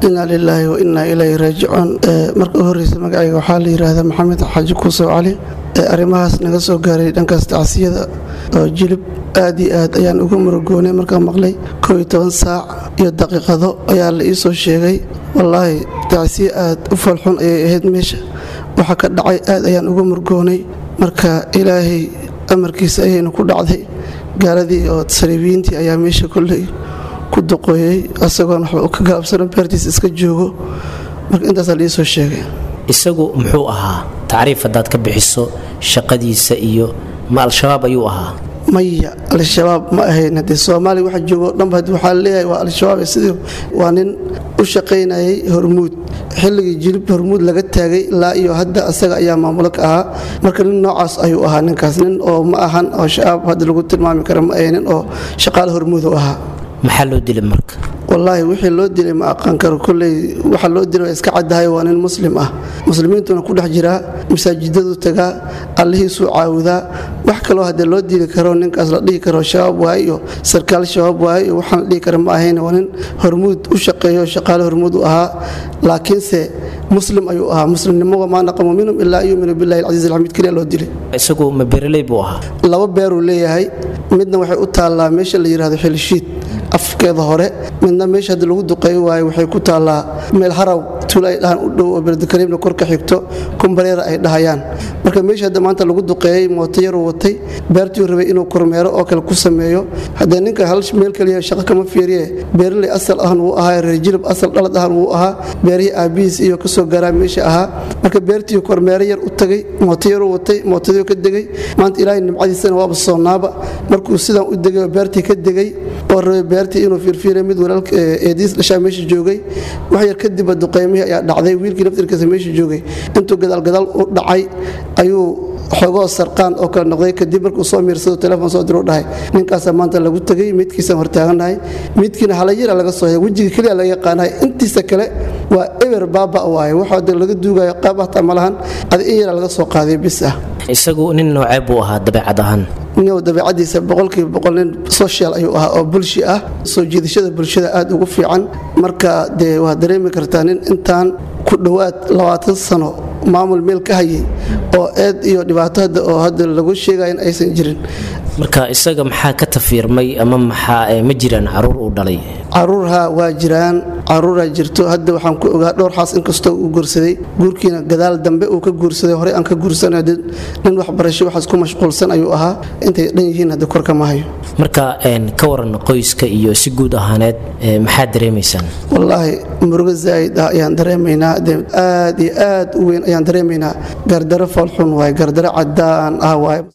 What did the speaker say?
inaa lilaahi wa innaa ilayhi raajicuun marka u horreysa magacayga waxaa la yidhaahdaa maxamed xaaji kuusow cali arrimahaas naga soo gaaray dhankaas tacsiyada oo jilib aad iyo aad ayaan ugu murugoonay markaan maqlay koob iyo toban saac iyo daqiiqado ayaa la ii soo sheegay wallaahi tacsiye aad u falxun ayay ahayd meesha waxa ka dhacay aad ayaan ugu murgoonay marka ilaahay amarkiisa ayaynu ku dhacday gaaladii oo saliibiyiintii ayaa meesha kolley ku duqooyey asagoon waxba ka gaabsano beertiisa iska joogo marka intaasaa la ii soo sheegay isagu muxuu ahaa tacriif haddaad ka bixiso shaqadiisa iyo ma al-shabaab ayuu ahaa maya al-shabaab ma ahayn haddee soomaaliya waxa joogo dhanba waxaa leeyahay waa al-shabaab sidii waa nin u shaqaynayay hormuud xilligii jilib hormuud laga taagay ilaa iyo hadda asaga ayaa maamulo ka ahaa marka nin noocaas ayuu ahaa ninkaas nin oo ma ahan oo shabaab hadda lagu tilmaami kara ma ahay nin oo shaqaale hormuud u ahaa maxaa loo dilay marka wallaahi wixii loo dilay ma aqaan karo kolley waxa loo dilay waa iska caddahay waa nin muslim ah muslimiintuna ku dhex jiraa masaajidadu tagaa allihiisuu caawidaa wax kaloo haddee loo dili karo ninkaas la dhihi karo shabaab waaye iyo sarkaal shabaab waaye iyo waxaan la dhihi kara ma ahayn waa nin hormuud u shaqeeyo shaqaale hormuud u ahaa laakiinse muslim ayuu ahaa muslimnimo maa naqamu minhum ilaa an yuuminu billahi alcasiiz alxamiid keliya loo dilay isagu ma beeraley buu ahaa laba beeruu leeyahay midna waxay u taallaa meesha la yidhahdo xilshiid afkeeda hore midna meesha haddi lagu duqeey waaye waxay ku taallaa meel haraw tuula ay dhahaan u dhow oo beledakariimna kor ka xigto kumbareera ay dhahayaan marka meesha hadda maanta lagu duqeeyey mooto yaruu watay beertuu rabay inuu kormeero oo kale ku sameeyo haddee ninka hal meel kaliya shaqo kama fiiriye beeraley asal ahan wuu ahaa reer jilib asal dhalad ahan wuu ahaa beerihii aabihiis iyo kasoo gaaraa meesha ahaa marka beertii kormeero yar u tagay mooto yaruu watay mootadii ka degay maanta ilaahay nimcadiisana waaba soonaaba markuu sidaan u degay oo beertii ka degay oo rabay beertii inuu fiirfiiray mid walaalka eediis dhashaa meesha joogay wax yar kadibba duqeymihii ayaa dhacday wiilkii naftirkiisa meesha joogay intuu gadaalgadaal u dhacay ayuu xogoo sarqaan oo kale noqday kadib markuu soo miirsado telefoon soo diru dhahay ninkaasaa maanta lagu tegay midkiisaan hortaagannahay midkiina halayara laga soo hay wejiga keliya laga yaqaanahay intiisa kale waa eber baaba waaye waxa de laga duugayo qaab hataa ma lahan adi in yara laga soo qaaday bis ah isagu nin noocee buu ahaa dabeecad ahaan nin dabeicadiisa boqolkiiba boqol nin social ayuu ahaa oo bulshi ah soo jiidashada bulshada aad ugu fiican marka dee waa dareemi kartaa nin intaan ku dhowaad labaatan sano maamul meel ka hayay oo eed iyo dhibaato hadda oo hadda lagu sheegaya in aysan jirin marka isaga maxaa ka tafiirmay ama maxaa ma jiraan caruur uu dhalay caruurha waa jiraan caruuraa jirto hadda waxaan ku ogaa dhowr xaas inkastoo uu guursaday guurkiina gadaal dambe uu ka guursaday horey aan ka guursanay nin waxbarasho waxaas ku mashquulsan ayuu ahaa intay dhan yihiin hadda korka ma hayo marka ka waran qoyska iyo si guud ahaaneed maxaad dareemaysaan wallaahi murugo zaa'id ah ayaan dareemaynaa aad iyo aad u weyn ayaan dareemaynaa gardaro foolxun waaye gardaro cadaan ah waaye